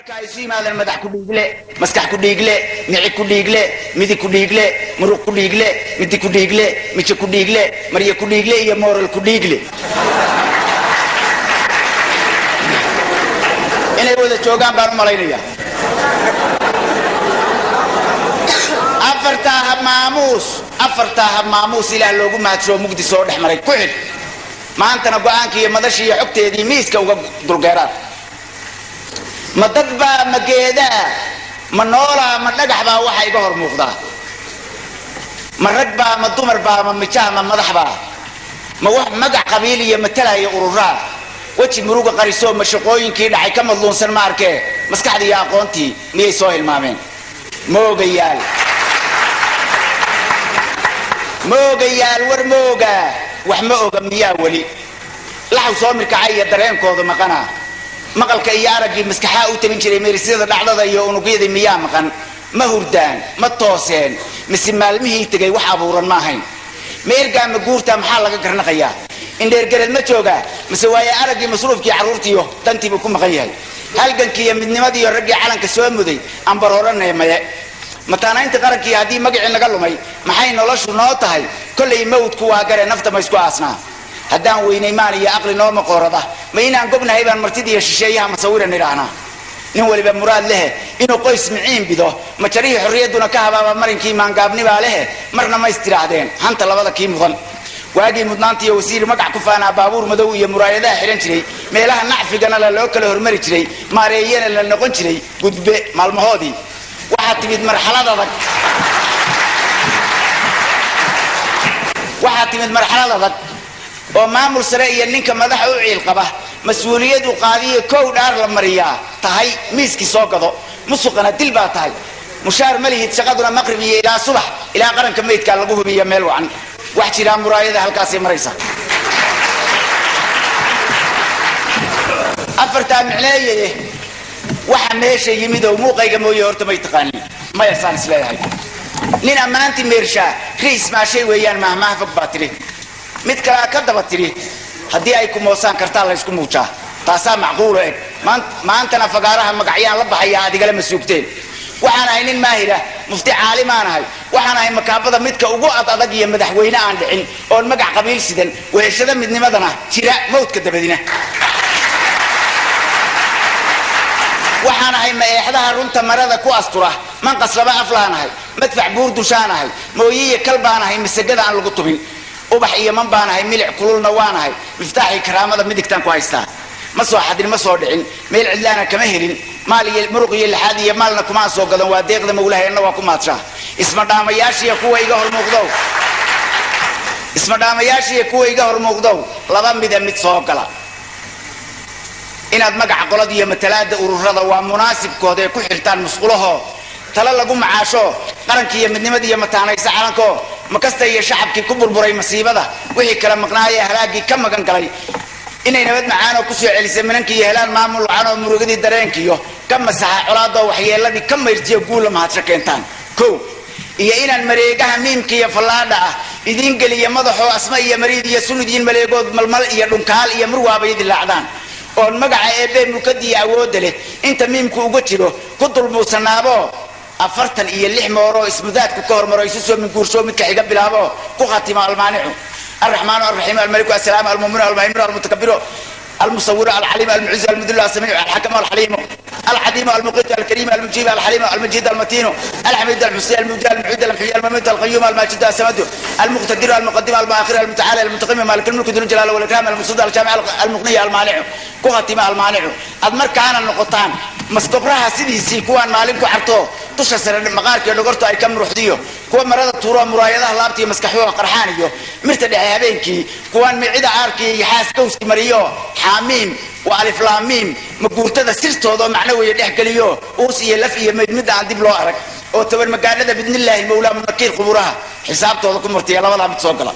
isu yimaadeen madax ku dhiigle maskax ku dhiigle mici ku dhiigle midi ku dhiigle muruq ku dhiigle midi ku dhiigle mije ku dhiigle marye ku dhiigle iyo mooral ku dhiigle inay wada joogaan baan u malaynaya afartaa hab maamuus afartaa hab maamuus ilaah loogu mahadshoo mugdi soo dhex maray ku xidh maantana go-aankii iyo madashii iyo xogteedii miiska uga dulgeeraan ma dad baa ma geedaa ma noolaa ma dhagax baa waxa iga hor muuqdaa ma rag baa ma dumar baa ma mijaha ma madax baa ma wax magac qabiil iyo matalaya ururaa weji muruga qarisoo ma shaqooyinkii dhacay ka madluunsan ma arkee maskaxdii iyo aqoontii miyay soo hilmaameen moogayaal moogayaal war mooga wax ma oga miyaa weli laxaw soo mirkacay iyo dareenkooda maqana maqalka iyo araggii maskaxaa u tabin jiray meerisyada dhacdada iyo unugyadii miyaa maqan ma hurdaan ma tooseen mise maalmihii tegay wax abuuran ma ahayn ma ergaa ma guurtaa maxaa laga garnaqayaa indheergareed ma joogaa mise waaye araggii masruufkii carruurtiiyo dantiibuu ku maqan yahay halgankii iyo midnimadiiyo raggii calanka soo muday ambar horanee maye mataanaynta qarankii haddii magacii naga lumay maxay noloshu noo tahay kollay mawdku waa gare nafta ma isku aasnaa haddaan weynay maan iyo aqli noo maqoorada ma inaan gobnahay baan martidiiyo shisheeyaha masawiran idhaahnaa nin waliba muraad lehe inuu qoys miciin bido ma jarihii xorriyadduna ka habaaba marinkii maangaabnibaa lehe marna ma istidhaahdeen hanta labada kii mudan waagii mudnaantiiyo wasiir magac ku faanaa baabuur madow iyo muraayadaha xidhan jiray meelaha nacfigana la loo kala hormari jiray maareeyana la noqon jiray gudbe maalmahoodii waxaa timid marxalad adag waxaa timid marxalad adag oo maamul sare iyo ninka madaxa u ciil qaba mas-uuliyadu qaadiyo kow dhaar la mariyaa tahay miiskii soo gado musuqana dil baa tahay mushaar ma lihid shaqaduna maqrib iyo ilaa subax ilaa qaranka meydkaa lagu hubiya meel wacan wax jiraa muraayada halkaasay maraysa afartaa micneeye waxa meesha yimid oo muuqayga mooye horta may taqaanin maya saan isleeyahay nin ammaantii meershaa riis maashay weeyaan mahmaha fog baa tidhi mid kalea ka daba tidhi haddii ay ku moosaan kartaa laysku muujaa taasaa macquulo eg maantana fagaaraha magacyaan la baxayaa adigale ma suugteen waxaan ahay nin maahira mufti caalimaan ahay waxaan ahay makaabada midka ugu ad adag iyo madaxweyne aan dhicin oon magac qabiil sidan weheshada midnimadana jira mawdka dabadina waxaan ahay ma-eexdaha runta marada ku astura manqas laba aflaan ahay madfac buur dushaan ahay mooyiiyo kal baan ahay masagada aan lagu tubin ubax iyo man baan ahay milic kululna waan ahay miftaaxii karaamada midigtaan ku haystaa ma soo xadin ma soo dhicin meel cidlaana kama helin maal iyo muruq iyo lixaad iyo maalna kumaan soo gadan waa deeqda mawlaheenna waa ku maadshaa ismadhaamayaashiiyo kuwa iga hormuuqdow ismadhaamayaashiiyo kuwa iga hormuuqdow laba mida mid soo gala inaad magaca qolada iyo matalaada ururada waa munaasibkooda ee ku xirtaan musqulaho talo lagu macaasho qarankii iyo midnimada iyo mataanaysa calanko makasta iyo shacabkii ku burburay masiibada wixii kala maqnaayee halaagii ka magan galay inay nabad macaanoo kusoo celisay minankii iyo helaan maamul wacanoo murugadii dareenkiiyo ka masaxa colaadoo waxyeeladii ka mayrtiyo guulla mahadsho keentaan ko iyo inaan mareegaha miimka iyo fallaadha ah idiin geliya madaxoo asma iyo mariid iyo sunidiin maleegood malmal iyo dhunkaal iyo murwaabay dilaacdaan oon magaca eebbe mulkadiiyo awoodda leh inta miimku uga jiro ku dulmuusanaabo afartan iyo lix mooroo ismudaadku ka hormaro isu soo minguursho midka xiga bilaabo ku khatimo almaanicu الرحمن الرحيم الملك السلام المؤمن المهيمن المتكبر المصور العليم المعز المذل السميع الحكم الحليم الحليم المقيت الكريم المجيب الحليم المجيد المتين الحميد المحسن المبدع المعيد المحيي المميت القيوم الماجد السمد المقتدر المقدم المؤخر المتعالى المتقيم مالك الملك ذو الجلال والاكرام المصد الجامع المغني المانع كهتم المانع ادمر كان النقطان maskubraha sidiisii kuwaan maalin ku xarto dusha sare maqaarkiiyo dhogortu ay ka muruxdiyo kuwa marada tuuro muraayadaha laabtiiyo maskaxyooga qarxaan iyo mirta dhexe habeenkii kuwaan micida aarkiiyo iyo xaaskowski mariyo xaamiim waa aliflaamiim maguurtada sirtooda oo macno weeye dhex geliyo uus iyo laf iyo mayd midda aan dib loo arag oo tabar magaanada bidnillaahi mawlaa munakiir quburaha xisaabtooda ku martiya labadaa mid soo gala